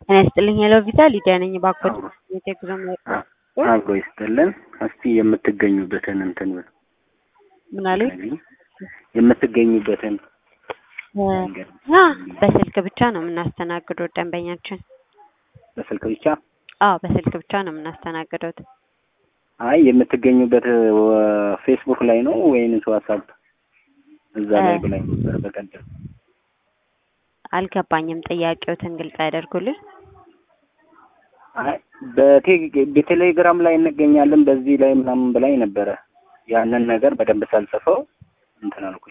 ጤና ይስጥልኝ ሄሎ ቪዛ ሊዲያ ነኝ። ባኮት የቴክዞ አብሮ ይስጥልን። እስቲ የምትገኙበትን እንትን ምን አለኝ የምትገኙበትን አ በስልክ ብቻ ነው የምናስተናግደው ደንበኛችን። በስልክ ብቻ? አዎ በስልክ ብቻ ነው የምናስተናግደው። አይ የምትገኙበት ፌስቡክ ላይ ነው ወይንስ ዋትስአፕ? እዛ ላይ ብላኝ ነበር በቀደም። አልገባኝም። ጥያቄዎትን ግልጽ ያደርጉልን። አይ በቴሌግራም ላይ እንገኛለን በዚህ ላይ ምናምን ብላኝ ነበረ። ያንን ነገር በደንብ ሳልጽፈው እንትን አልኩኝ።